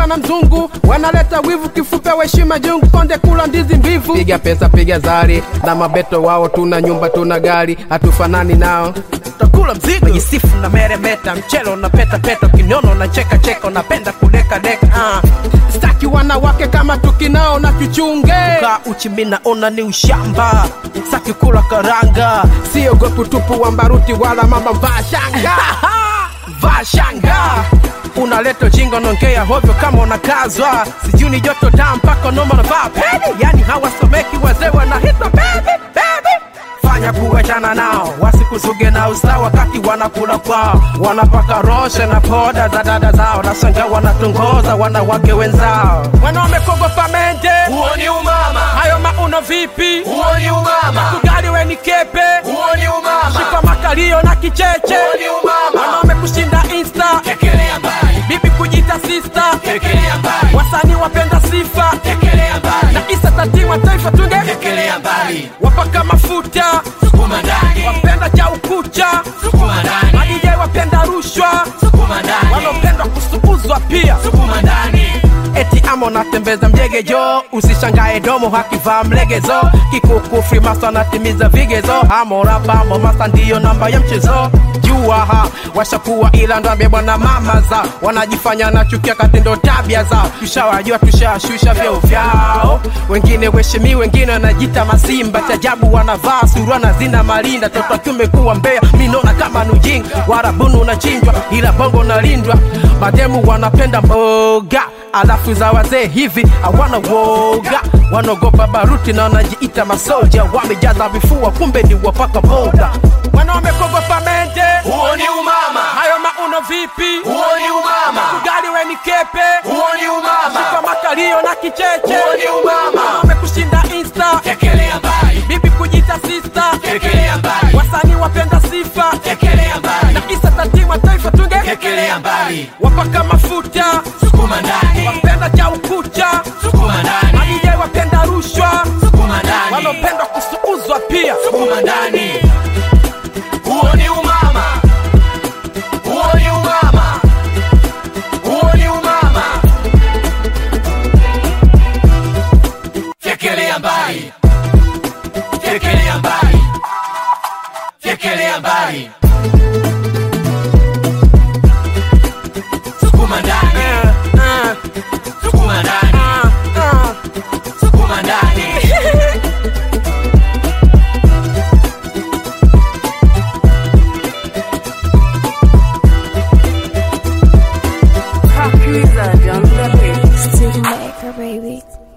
kula na mzungu wanaleta wivu kifupe waheshima jungu konde kula ndizi mbivu piga pesa piga zari na mabeto wao tuna nyumba tuna gari hatufanani nao takula mzigo jisifu na meremeta mchelo na peta peta kinyono na cheka cheka napenda kudeka deka ah. staki wanawake kama tukinao na kichunge ka uchimi naona ni ushamba saki kula karanga siogopi tupu wa mbaruti wala mama vaa shanga vaa shanga unaleta jingo nongea hovyo kama unakazwa sijui ni joto daa mpaka noma navaa pedi yani hawasomeki wazee wanahitwa bebi bebi fanya kuachana nao wasikuzuge na usawa wakati wanakula kwao wanapaka roshe na poda za dada zao nasanga wanatongoza wanawake wenzao wanaume kogopa mende huo ni umama hayo mauno vipi huo ni umama kugali we ni kepe huo ni umama shika makalio na kicheche huo ni umama wanaume kushinda insta tekelea mbali bibi kujita sista tekelea mbali wasanii wapenda sifa tekelea mbali na isa tatima taifa tunge tekelea mbali wapaka mafuta sukuma ndani wapenda cha ukucha sukuma ndani madije wapenda rushwa sukuma ndani wanaopenda kusuuzwa pia sukuma ndani eti ama unatembeza mjegejo usishangae domo hakivaa mlegezo kikuku frimasa anatimiza vigezo amorabamo masa ndiyo namba ya mchezo jua ha washakuwa ila ndambye bwana mama za wanajifanya na chukia katindo tabia zao tushawajua tushashusha vyeo vyao wengine weshimi wengine wanajita masimba chajabu wanavaa surana zina malinda toto akiume kuwa mbea minona kama nujing warabunu unachinjwa ila bongo nalindwa mademu wanapenda mboga alafu za wazee hivi hawana woga wanaogopa baruti na wanajiita masoja wamejaza vifua kumbe ni wapaka boda wanaume kogopa mende huo ni umama hayo mauno vipi huo ni umama ugali we ni kepe huo ni umama kwa makalio na kicheche huo ni umama wanaume kushinda insta tekelea mbali bibi kujita sista tekelea mbali wasanii wapenda sifa tekelea mbali na isa tatima taifa tunge tekelea mbali wapaka mafuta sukuma ndani wapenda cha ukucha sukuma ndani madije wapenda rushwa sukuma ndani wanaopenda kusuuzwa pia sukuma ndani huo ni umama huo ni umama huo ni umama fyekelea mbali fyekelea mbali fyekelea mbali sukuma ndani Eh, eh, sukuma ndani ah, ah. sukuma ndani Talk Wizard on the beat. City Maker, baby.